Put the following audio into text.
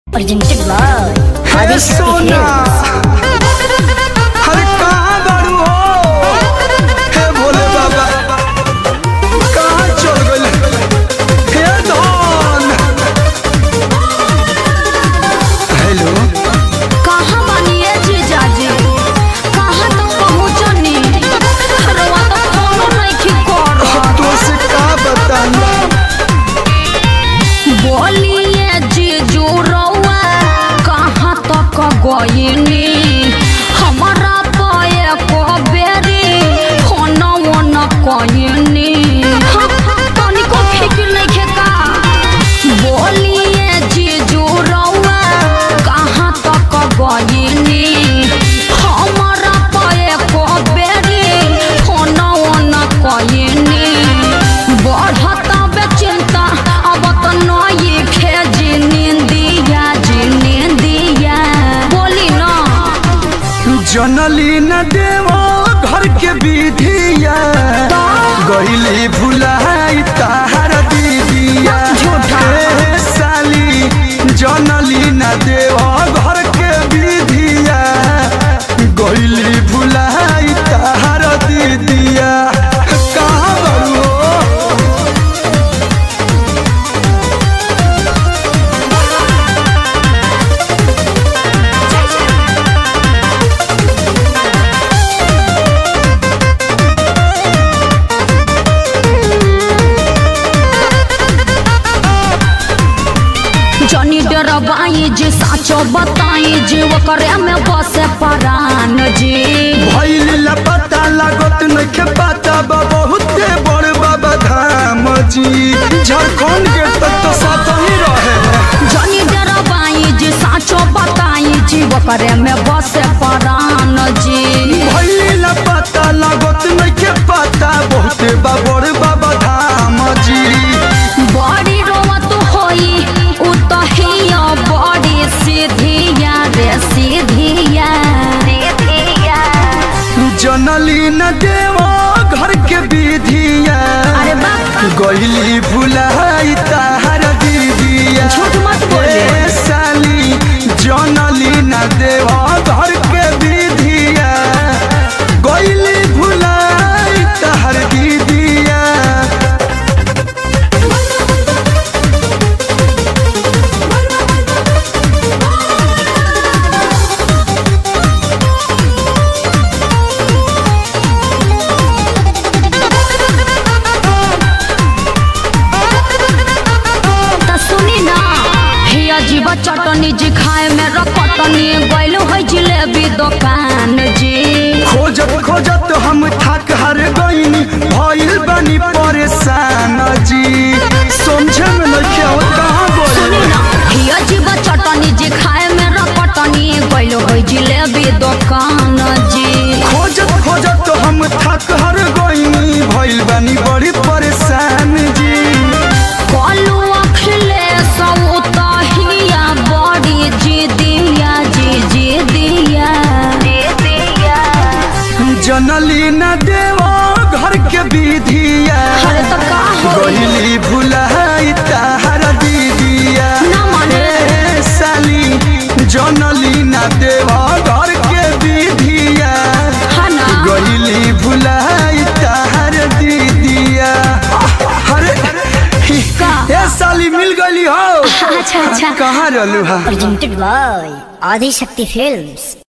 presented by हे Adishakti सोना Films. अरे कहाँ बारू हो हे भोले बाबा कहाँ चल गइल हे धन हेलो कहाँ बानिए जीजाजी कहाँ तक पहुँचनी रवा तो फोनो नइखी करत तो से का बताई बोलिए जीजू रउआ कहाँ तक गइनी हमरा पाए को बेरी फोनो न कइनी तनिको फिक्र नइखे का बोलिए जीजू रउआ कहाँ तक गइनी हमरा पाए को बेरी फोनो न कइनी बढ़त बेचिंता अब तो नई खेजी निंदिया जी निंदिया बोली ना जनली न देवो घर के विधिया गइली भुलाई ताहर दीदिया झूठा। हे साली जनली न देवो घर के विधिया गइली भुलाई ताहर दीदिया कहाँ बड़ू हो जनी डरबाई जी साचो बताई जी ओकरे में बसे परान जी भइल लपता लागत नइखे पता बा बहुते बड़ बाबा धाम जी झारखंड के तक तो साथ ही रहे जनी डरबाई जी साचो बताई जी ओकरे में बसे परान जी भइल लपता लागत नइखे पता बहुते बा बड़ बाबा धाम जी बड़ी रोवत होई उ तो हिया बड़ी सीधिया रे सीधिया सीधिया जनली न देवो घर के विधिया अरे बाप गइली भुलाई ताहर दीदिया झूठ मत बोले। ए साली जनली न देवो घर के विधिया गइली भुलाई ताहर दीदिया त सुनी ना हिया जीवा चटनी जी खाए में रकटनी गइलो है जिलेबी दुकान जी खोजत खोजत हम थक हर गईनी भइल बनी परेशान जी समझे में नहीं आवत कहाँ सुनी बोले ना हिया जीवा चटनी जी खाए में रकटनी गइलो है जिलेबी दुकान जी खोजत खोजत हम थक हर गईनी भइल बनी बड़ी परेशान जी कलू अखले सब तहिया बड़ी जी दिया जी जी दिया जनली न देवो घर के विधिया अरे तो का होई? गईली भुलाई ताहर दीदिया ना माने। ए साली जनली न देवो घर के विधिया है ना गईली भुलाई ताहर दीदिया अरे का? ए साली मिल गईली हो अच्छा अच्छा कहाँ रहलू हा Presented by Adishakti Films.